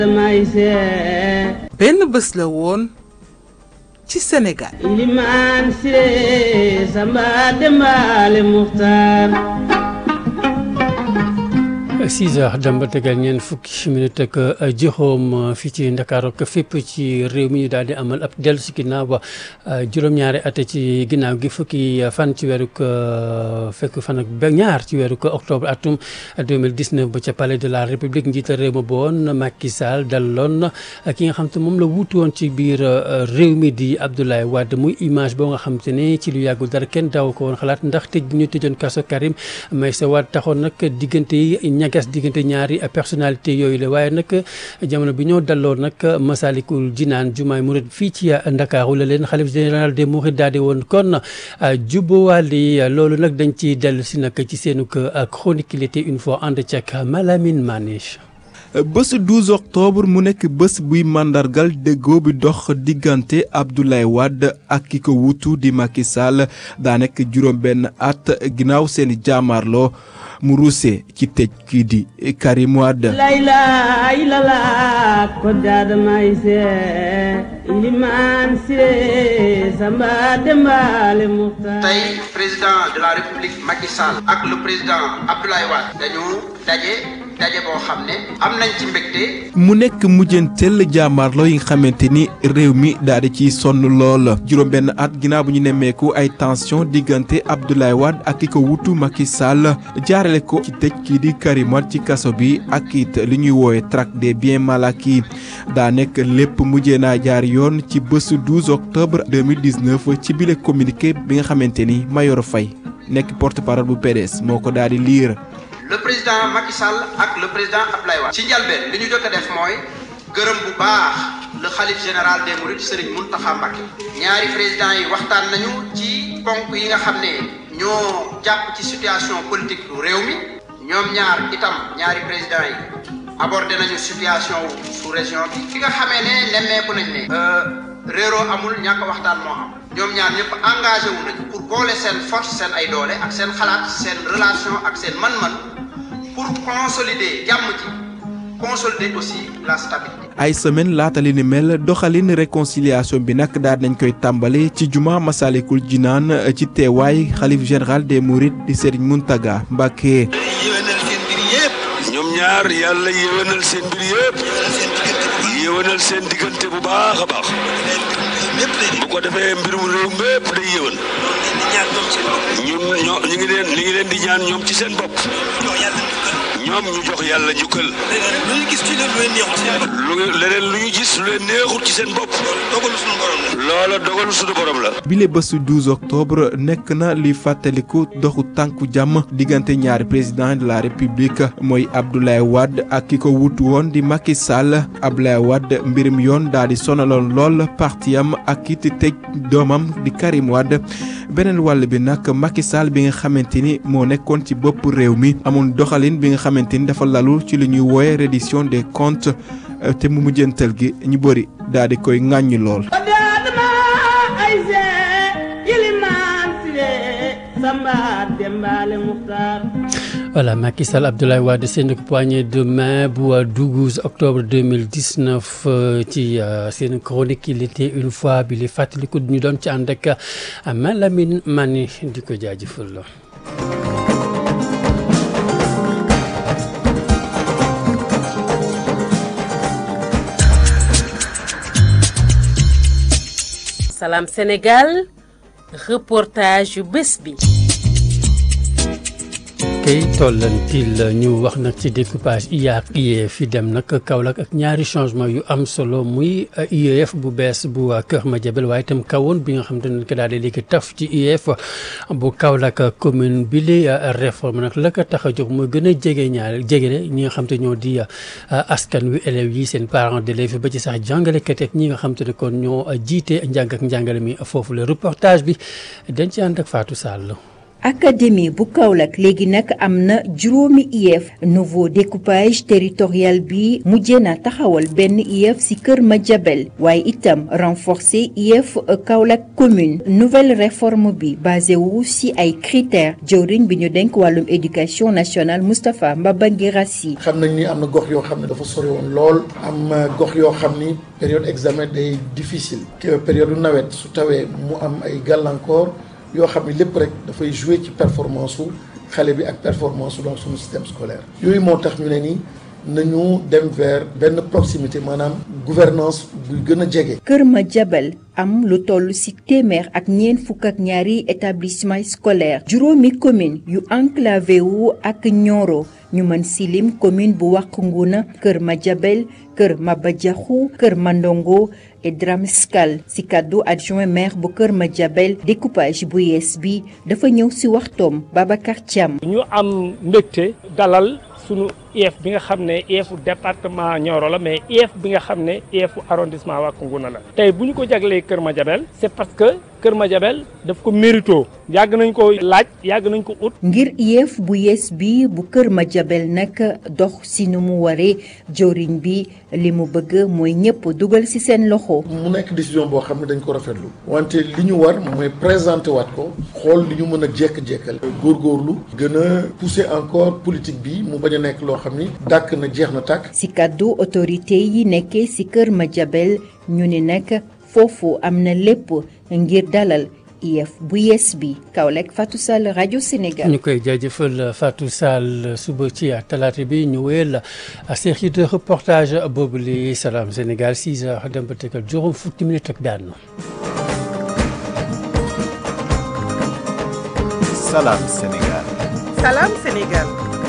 benn bés la woon ci Sénégal ilimaan siré samba dembaale muxtaar 6 heures dem ba tegal ñeent fukki minute ak juróom fii ci Ndakaaru ak fépp ci réew mi ñu daal di amal ab dellu si ginnaaw ba juróom-ñaari at ci ginnaaw gi fukki fan ci weeru fekk fan ak ba ñaar ci weeru octobre atum 2019 ba ca palais de la république njiital réew ma boon Macky Sall daloon ki nga xam te moom la wuutu woon ci biir réew mi di Abdoulaye Wade muy image boo nga xam te ne ci lu yàggul dara kenn daaw ko woon xalaat ndax tëj bi ñu tëjoon kaso Karim Meïssa Wade taxoon nag diggante yi ñagas diggante ñaari personnalité yooyu la waaye nag jamono bi ñoo dalloo nag Masalikul Jinaan jumaay murid fii ci Ndakaaru la leen xalif général des mourides daal di woon kon jubbowaali loolu nag dañ ci dellu si nag ci seenu chronique il était une fois ànd ceeg Malamine Maniche bés 12 octobre mu nekk bés buy màndargal déggoo bi dox diggante Abdoulaye Wade ak ki ko wutu di Macky Sall daa nekk juróom benn at ginnaaw seeni jaamaarloo mu ruuse ci tëj kii di Karim Wade layla ilala ko daadamay se ilimaan siré samba dembaale muxtaar tey président de la république Macky Sall ak le président Abdoulaye Wade dañu daje daje boo xam ne am nañ ci mbégte mu nekk mujjanteel jàmmaarloo yi nga xamante ni réew mi daal di ciy sonn lool juróom benn at ginnaaw bu ñu nemmeeku ay tension diggante Abdoulaye Wade ak ki ko wutu Macky Sall jaarale ko ci tëj kii di Karim Wade ci kaso bi ak it li ñuy woowe traque des biens mal acquis daa nekk lépp mujjee naa jaar yoon ci bésu 12 octobre 2019 ci bile communiqué bi nga xamante ni Mayoro Faye nekk porte-parole bu PDS moo ko daal di liir le président Macky Sall ak le président Abdoulaye Wade ci njalbeen li ñu jot a def mooy gërëm bu baax le xalif général des mourides Serigne Mountakha Mbacké ñaari président yi waxtaan nañu ci ponk yi nga xam ne ñoo jàpp ci situation politique bu réew mi ñoom ñaar itam ñaari président yi abordé nañu situation sous région bi fi nga xamee ne nemmeeku nañ ne réeroo amul ñàkk waxtaan moo am ñoom ñaar ñëpp engagé wu nañu pour boole seen force seen ay doole ak seen xalaat seen relation ak seen man-man pour consolider jàmm ji consolider aussi la stabilité. ay semaine laata li ni mel doxalin réconciliation bi nag daal nañ koy tàmbale ci juma Masalikul Jinaan ci teewaay xalif général des Mourides di Serigne Mountaga Mbacké. yéwénal seen mbir yëpp. ñoom ñaar yàlla yéwénal seen mbir yëpp. yéwénal seen diggante bu baax a baax. bu ko defee mbirum réew mépp day yéwén. ñun ñoo ñu ngi leen ñu ngi leen di ñaan ñoom ci seen bopp. ñoom ñu jox yàlla njukkal. lu ñu gis ci leen lu leen neexul ci seen bopp. lu leneen lu ñu gis lu leen neexul ci seen bopp. dogalu suñu borom la. loola dogalu suñu borom la. bile bésu 12 octobre nekk na li fàttaliku doxu tànku jàmm diggante ñaari président de la république mooy Abdoulaye Wade ak ki ko wutu woon di Macky Sall Abdoulaye Wade mbirum yoon daal di sonaloon lool partiyam ak it tëj doomam di Karim Wade beneen wàll bi nag Macky Sall bi nga xamante ni moo nekkoon ci bopp réew mi amul doxalin bi nga xamante ni dafa lalu ci li ñuy wooye reddition des comptes te mu mujjantal gi ñu bëri daal di koy ŋàññi lool. voilà Macky Sall Abdoulaye Wade seen poignée de main bu 12 octobre 2019 ci seen chronique il était une fois bi li fàttaliku ñu doon ci ànd ak Malamine Mani di ko jaajëfal la Salam Sénégal reportage yu bés bi kay tollantil ñu wax nag ci découpage IA ak IEF yi dem nag Kaolack ak ñaari changement yu am solo muy IEF bu bees bu Kër Madiabel waaye itam kawoon bi nga xam te ne ko daal di léegi taf ci IEF bu Kaolack commune bi li réforme nag la ko tax a jóg mooy gën a jege ñaar jege ñi nga xam te ñoo di askan wi élèves yi seen parents d'élèves ba ci sax jàngalekat ak ñi nga xam te ne kon ñoo jiite njàng ak njàngale mi foofu le reportage bi dañ ci ànd ak Fatou Sall. académie bu Kaolack léegi nag am na juróomi IEF nouveau découpage territorial bi mujjee na taxawal benn IEF ci Kër Madiabel waaye itam renforcer IEF Kaolack commune nouvelle réforme bi basé wu ci ay critères jëwriñ bi ñu denk wàllum éducation nationale Moustapha Mbaba Guirassi xam nañ ni am na gox yoo xam ne dafa sori woon lool am gox yoo xam ni période examen day difficile période nawet su tawee mu am ay gàllankoor yoo xam ne lépp rek dafay jouer ci performance su xale bi ak performance su donc suñu système scolaire yooyu moo tax ñu ne ni nañu dem vers benn proximité maanaam gouvernance buy gën a jege. Kër Madiabel am lu toll ci téeméer ak ñeent fukk ak ñaari établissement scolaire juróomi commune yu enclavé wu ak Nioro ñu mën ci lim commune bu Wack Ngouna Kër Madiabel Kër Maba Diakhou Kër Mandongo et Dramskal ci kàddu adjoint maire bu Kër Madiabel découpage bu yees bi dafa ñëw ci waxtoom Babacar Thiam. ñu am mbégte dalal sunu IEF bi nga xam ne IEF département Nioro la mais IEF bi nga xam ne IEF arrondissement Wack Ngouna la tey bu ñu ko jaglee Kër Madiabel c'est parce que Kër Madiabel daf ko mérito yàgg nañ ko laaj yàgg nañ ko ut. ngir IEF bu yees bi bu Kër Madiabel nag dox ci nu mu waree jëwriñ bi li mu bëgg mooy ñëpp dugal ci seen loxo. mu nekk décision boo xam ne dañ ko rafetlu wante li ñu war mooy présenter waat ko xool li ñu mën a jekk-jekkal góorgóorlu gën a pousser encore politique bi mu bañ a nekk loo xam ni dàkk na jeex na tàkk. ci kàddu autorité yi nekkee ci Kër Madiabel ñu ne nag foofu am na lépp ngir dalal IEF bu yees bi Kaolack Fatou Sall rajo Sénégal. ñu koy jaajëfal Fatou Sall suba ci talaata bi ñu wéyal série de reportage boobu li Salam Sénégal 6 heures dem ba tegal juróom fukki minutes ak benn. Salam Sénégal. Salam Sénégal.